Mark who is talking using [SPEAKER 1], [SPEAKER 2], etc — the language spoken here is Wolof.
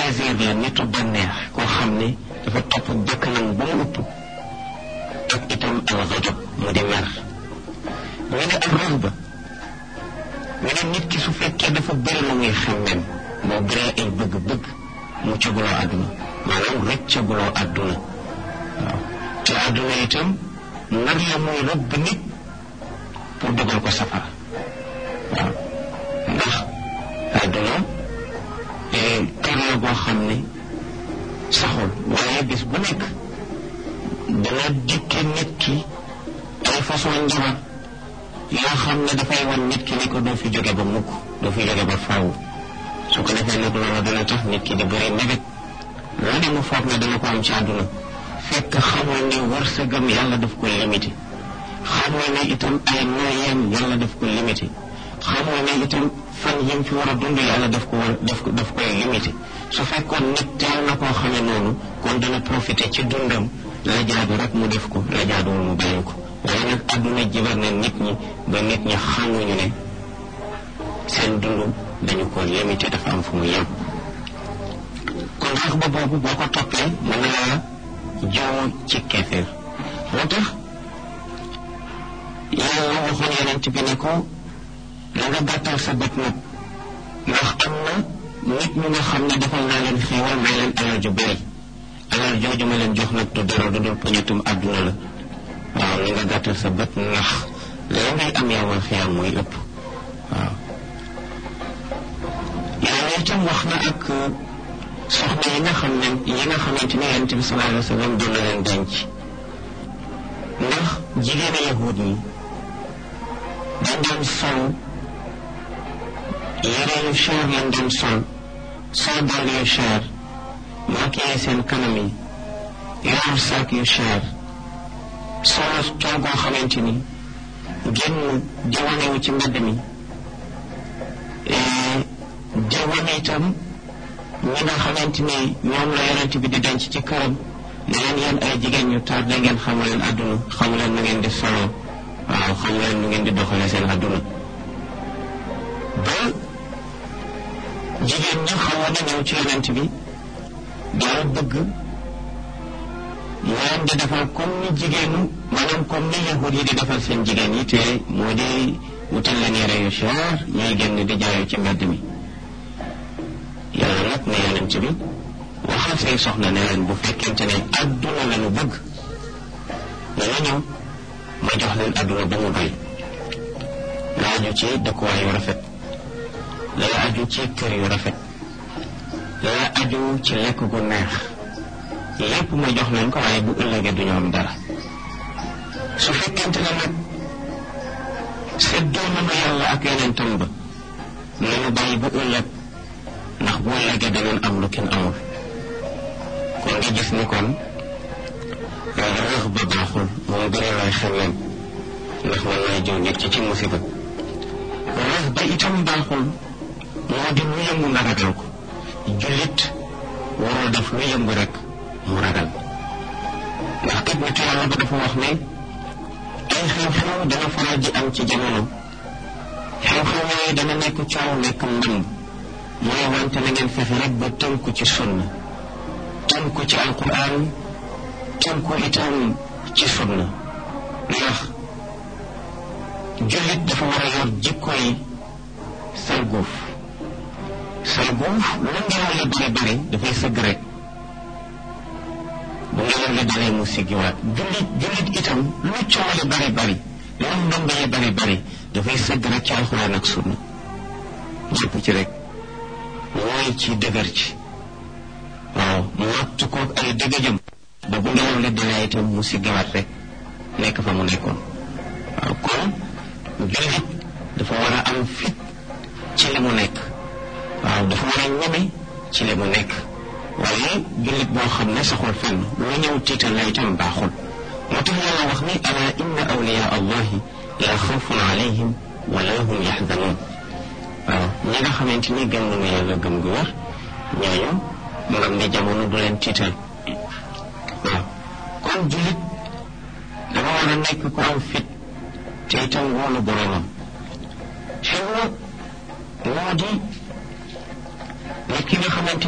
[SPEAKER 1] plaisir la nitu bànneex koo xam ne dafa topp bakkanam ba mu ëpp ak itam al ghadab mu di mer ñu ne ak rahba ñu ne nit ki su fekkee dafa bëri lu muy xemmem moo bëree ay bëgg-bëgg mu caguloo àdduna maanaam rëccaguloo àdduna waaw te àdduna itam nar la muy rëbb nit pour dugal ko safara waaw ndax àdduna kër la boo xam ne saxul waaye bis bu nekk dana dikke nit ki ay façon njabar yoo xam ne dafay wan nit ki ni ko doo fi jóge ba mukk doo fi jóge ba faaw su ko defee nag loolu dana tax nit ki di bëri mébét la ne mu foog ne dana ko am ci àdduna fekk xamoo ne wërsëgam yàlla daf ko limité xamoo ne itam ay nooyeem yàlla daf ko limité xamoo ne itam fan yim fi war a dund yàlla daf ko war daf ko daf koy limité su fekkoon nit teel na koo xamee noonu kon dana profité ci dundam la jaadu rek mu def ko la jaaduwul mu bàyyi ko waaye nag àdduna jibar na nit ñi ba nit ñi xamuñu ne seen dund dañu ko limité dafa am fu mu yem kon rax ba boobu boo ko toppee mën na laa joo ci keefeer moo tax yàlla waxoon yonent bi ne ko na nga gàttal sa bët nag ndax am na nit ñu nga xam ne defal naa leen xéewal may leen alal ju bëri alal jooju ma leen jox nag du dara du dul poñetum àdduna la waaw ni nga gàttal sa bët ndax la ngay am yowal xiyaam mooy ëpp waaw yàlla itam wax na ak soxna yi nga xam ne yi nga xamante ne yonent bi sallallahu alayhi wa sallam doon na leen denc ndax jigéeni yahud yi dañ doon sol yére yu cher lañ doon sol sol dàll yu cher maquillé seen kanam yi yor sac yu cher solo toogoo xamante ni génn di wanewu ci mbedd mi di wane itam ñi nga xamante ni ñoom la yonent bi di denc ci këram ne leen yéen ay jigéen ñu taar da ngeen xamu leen àdduna xamu leen nu ngeen di solo waaw xamu leen nu ngeen di doxale seen àdduna ba jigéen ñi xawoon na ñëw ci yonent bi daal bëgg mu leen di defal comme ni jigéenu maanaam comme ni yahud yi di defal seen jigéen yi te moo di wutal leen yére yu cher ñuy génn di jaayu ci mbedd mi yàlla nag ne yonent bi waxal say soxna ne leen bu fekkente ne adduna la ñu bëgg dana ñëw ma jox leen adduna ba mu doy la aju ci dëkkuwaay yu rafet la aju ci kër yu rafet la aju ci lekk gu neex lépp ma jox leen ko waaye bu ëllëgee du ñu am dara su fekkente ne nag seddoo nañu yàlla ak yonentam ba nañu bàyyi bu ëllëg ndax bu ëllëgee danañ am lu kenn amul kon nga gis ni kon rëx ba baaxul moom gën a lay xemmeem ndax mën naa jëw nit ci ci musiba rëx ba itam baaxul moo di lu yëngu nga ragal ko jullit warul def lu yëngu rek mu ragal ndax kat nitu yàlla ba dafa wax ne ay xew-xew dana faral di am ci jamono xew-xew yooyu dana nekk coow nekk ndëmb mooy wante na ngeen fexe rek ba tënku ci sunna tënku ci alquran tënku itam ci sunna ndax jullit dafa war a yor jikko yi sarguuf sarguuf lu ngelaw li bari bari dafay sëgg rek bu ngelaw li dalee mu siggiwaat jullit jullit itam lu coow li bari bari lu ndomb yi bari bari dafay sëgg rek ci alxuraan ak sunna jàpp ci rek mooy ci dëgër ci waaw mu wattu ko ay dëgëjëm ba bu ngelaw li dalee itam mu siggiwaat rek nekk fa mu nekkoon waaw kon jullit dafa war a am fit ci li mu nekk waaw dafa war a ñeme ci li mu nekk waaye jullit boo xam ne saxul fenn lu ñëw tiital la itam baaxul moo tax yàlla wax ni ala inna awliya allahi la xawfun alayhim wala hum yaxzanun waaw ñi nga xamante ni gëm nañu yàlla gëm gu wér ñooñu ngam ne jamono du leen tiital waaw kon jullit dafa war a nekk ku am fit te itam wóolu boromam xew moo di nit ki nga xamante